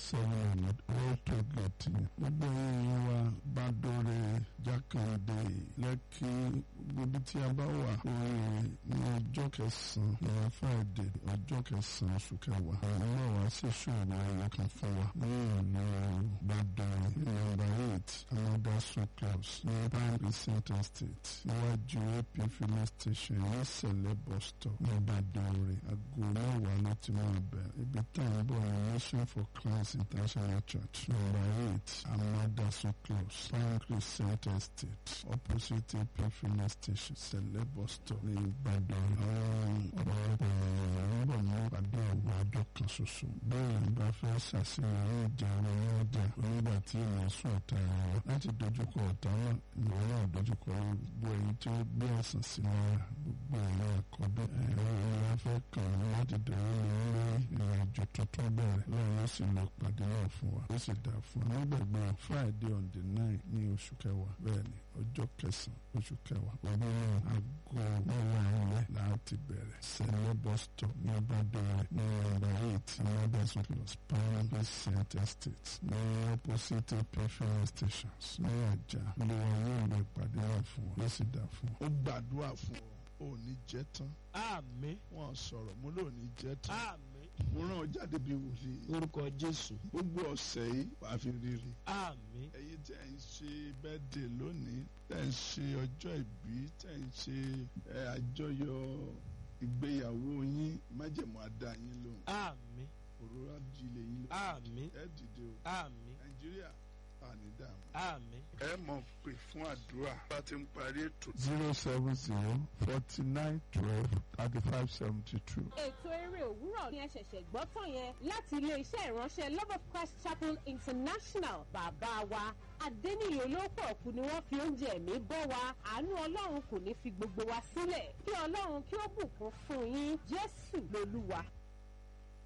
seven old toll gate yẹn gbogbo ẹ̀yin wa bá dóore jákèjì lẹ́kì gbogbo tí a bá wà oye ní ọjọ́ kẹsàn-án ní friday ọjọ́ kẹsàn-án oṣù kẹwàá àwọn náà wá sí ṣòro ẹ̀yọ kan fún wa ní ìlú Ìbàdàn nọ́mbà eight another street clubs ní prime precinct estate níwájú ap filling station ní sẹ̀lẹ̀ bus stop ní Ìbàdàn rẹ̀ aago mẹ́wàá ló ti máa bẹ̀rẹ̀ ibi tá à ń bọ̀ ní mission for christ international church nọ́mbà eight another street clubs prime precinct estate opposite ap filling station sẹ̀lẹ̀ bus stop ní Ìbàdàn àwọn ọ̀pọ̀lọpọ̀ ènìyàn ń bọ̀ ní ìpàdé àwọn ọjọ́ kan ṣoṣo bẹ́ẹ̀ ni bá fẹ́ ṣàṣeyọrí ìjà àwọn ọjà onígbà tí ènìyàn sún ọ̀tá ara wa láti dojúkọ ọ̀tá náà ìwọ náà dojúkọ gbogbo ẹ̀yin tí ó gbé ọ̀sán sí lára gbogbo ẹ̀rọ àkọ́bẹ̀ ẹ̀rọ ìrora fẹ́ kàn án láti dẹ̀rọ ní lórí ìrìn àjò tuntun bẹ̀rẹ̀ lọ́run ó sì lọ pàdé náà fún wa ó sì dà fún wa nígbàgbọ́ Friday on the nine ní oṣù kẹwàá bẹ́ẹ̀ ni ọjọ́ kẹsàn-án oṣù kẹwàá ọdún náà aago mẹ́wàá ilẹ̀ láti bẹ̀rẹ̀ sẹ́lẹ̀ bus stop ní Ìbàdàn ní nọ́mbà eight mọ́dẹ́sùn plus pound percent estate ní opposite pfn stations ní àjà ló wà yóò lè pàdé náà fún wa ló sì dà fún wa. ó gbàdúrà fún ọ ò ní jẹ́ tán àmín wọ́n sọ̀rọ̀ mo lò ní jẹ́ tán àmín mo rán ọ jáde bí wòlíì orúkọ jésù gbogbo ọ̀sẹ̀ yìí wàá fi rírì àmín ẹ̀yin tẹ́ ń ṣe bẹ́ẹ̀dẹ̀ lónìí tẹ́ ń ṣe ọjọ́ ìbí tẹ́ ń ṣe ẹ, àjọyọ̀ ìgbéyàwó yín májẹ̀mú àdá yín lóhùn àmín òróró ajílẹ̀ yín lóhùn àmín ẹ dìde o àmín nàìjíríà àní dààmú. àmín. ẹ mọ̀ pé fún àdúrà bá ti ń parí ètò. zero seven zero forty nine twelve thirty five seventy two. ètò eré òwúrọ̀ ni ẹ ṣẹ̀ṣẹ̀ gbọ́ tán yẹn láti ilé-iṣẹ́ ìránṣẹ́ love of christ chapel international bàbá wa adẹ́niyè olóòpọ̀ ọ̀kú ni wọ́n fi oúnjẹ ẹ̀mí bọ́ wa àánú ọlọ́run kò ní fi gbogbo wa sílẹ̀ kí ọlọ́run kí ó bùkún fún yín jésù lolúwa.